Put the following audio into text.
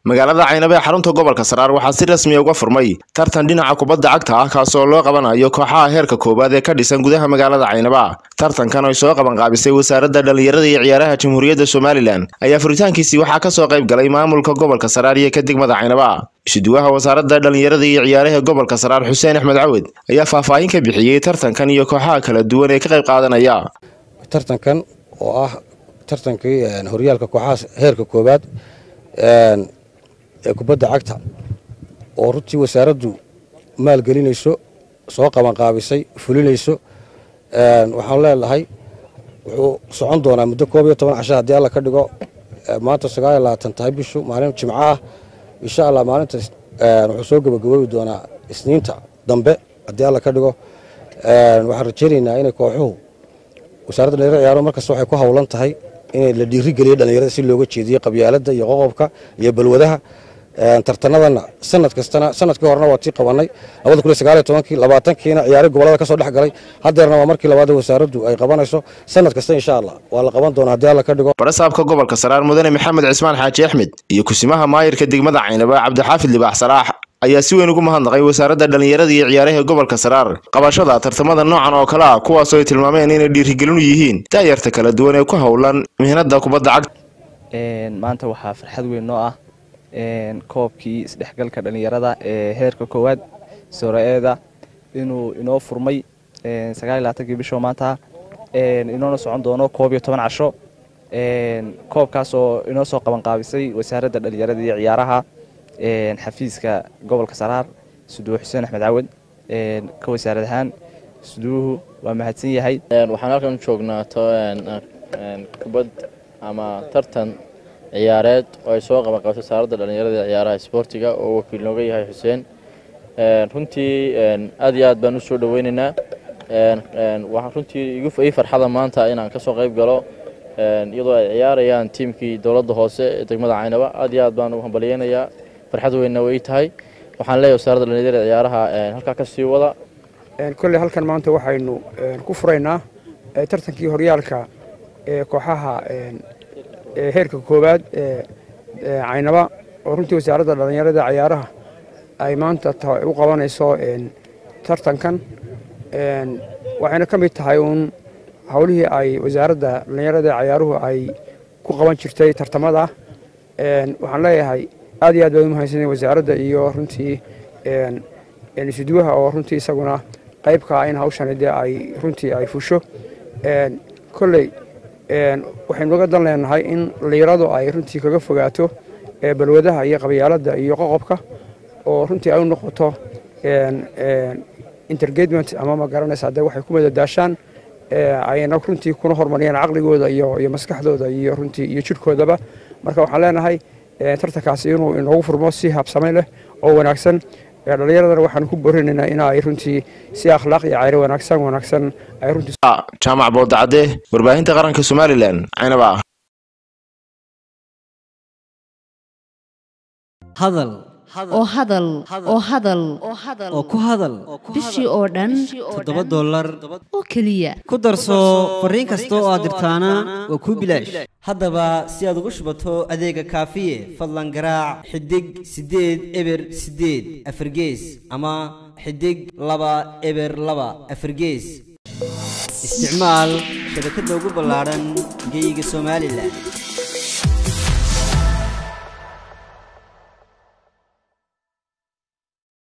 magaalada caynaba ee xarunta gobolka saraar waxaa si rasmiya uga furmay tartan dhinaca kubadda cagta ah kaasoo loo qabanayo kooxaha heerka koowaad ee ka dhisan gudaha magaalada caynaba tartankan ay soo qabanqaabisay wasaaradda dhallinyarada iyo ciyaaraha jamhuuriyadda somalilan ayaa furitaankiisii waxaa kasoo qayb galay maamulka gobolka saraar iyo ka degmada caynaba isuduwaha wasaaradda dhallinyarada iyo ciyaaraha gobolka saraar xuseen axmed cawed ayaa faahfaahin ka bixiyey tartankan iyo kooxaha kala duwan ee ka qayb qaadanaya tartankan oo ah tartankii horyaalka kooxaha heerka koowaad ee kubadda cagta oo runtii wasaaraddu maalgelinayso soo qabanqaabisay fulinayso waxaan leenahay wuxuu socon doonaa muddo koob iyo toban casha haddii alla ka dhigo maanta sagaal iyo labaatan tahay bishu maalin jimco ah insha allah maalinta wuxuu soo gabagaboobi doonaa isniinta dambe haddii alla ka dhigo waxaan rajaynaynaa inay kooxuhu wasaaradda dhalinyarada ciyaaro markasta waxay ku howlan tahay in la dhiirigeliyo dhallinyarada si looga jeediyo qabyaaladda iyo qoqobka iyo balwadaha tartanadana sanad kastana sanadkii horena waa tii qabanay labada kun iyo sagaal iyo tobankii labaatankiina ciyaari gobolada kasoo dhex galay haddeerna waa markii labaad wasaaraddu ay qabanayso sanad kasta insha allah waa la qaban doonaa haddii alla ka dhigo barasaabka gobolka saraar mudane maxamed cismaan xaaji axmed iyo kusimaha maayirka degmada caynaba cabdixaafid libaax salaax ayaa si weyn ugu mahadnaqay wasaaradda dhallinyarada iyo ciyaaraha gobolka saraar qabashada tartamada noocan oo kale ah kuwaasoo ay tilmaameen inay dhiirigelinu yihiin daayarta kala duwan ee ku howlan mihnada kubadda cagta maanta waxaa farxad weyn noo ah koobkii isdhexgalka dhallinyarada ee heerka koowaad sora-eeda inuu inoo furmay sagaal iyo labaatankii bishoo maanta inoona socon doono koob iyo toban casho koobkaas oo inoo soo qabanqaabisay wasaaradda dhallinyarada iyo ciyaaraha xafiiska gobolka saraar suduwe xuseen axmed cawad ka wasaarad ahaan suduwuhu waa mahadsan yahay waxaan halkan u joognaa kubad ama tartan ciyaareed oo ay soo qabanqaabtay wasaaradda dhallinyarada iyo ciyaaraha isboortiga oo wakiil nooga yahay xuseen runtii aad iyo aad baan u soo dhoweynaynaa waxaan runtii ii farxada maanta inaan ka soo qayb galo iyadoo ay ciyaarayaan tiimkii dowladda hoose ee degmada caynaba aad iyo aad baan u hambalyeynayaa farxad weynna way tahay waxaan leeyahay wasaaradda dhallinyarada ciyaaraha halkaa ka sii wada kolley halkan maanta waxaynu ku furaynaa tartankii horyaalka ee kooxaha heerka koowaad ee caynaba oo runtii wasaaradda dhallinyarada ciyaaraha ay maanta u qabanayso tartankan waxayna ka mid tahay uun howlihii ay wasaaradda dhallinyarada ciyaaruhu ay ku qaban jirtay tartamada waxaan leeyahay aad iyo aad baan u mahadsanay wasaaradda iyo runtii isuduwaha oo runtii isaguna qaybkaa in hawshani dee ay runtii ay fusho kolley waxaynu uga dan leenahay in liiradu ay runtii kaga fogaato balwadaha iyo qabyaaladda iyo qoqobka oo runtii ay u noqoto intergagement ama ma garanaysaa dee waxay ku madadaashaan ayna runtii kuna horumariyaan caqligooda iyo maskaxdooda iyo runtii iyo jidhkoodaba marka waxaan leenahay tartankaasi inuu inoogu furmo si habsame leh oo wanaagsan dhallinyaradana waxaan ku borinaynaa in ay runtii si akhlaaq iyo cayro wanaagsan wanaagsan ay runtii jaamac boodacadde warbaahinta qaranka somalilan caynaba hadal oo hadal oo hadal oo ku hadal bishii oo dhan toddoba dollar oo keliya ku darso fariin kasta oo aad dirtaana waa kuu bilaash haddaba si aad ugu shubato adeega kaafiye fadlan garaac xidig siddeed eber siddeed afargees ama xidig laba eber laba afargees isticmaal shabakadda ugu ballaadhan geyga somalilan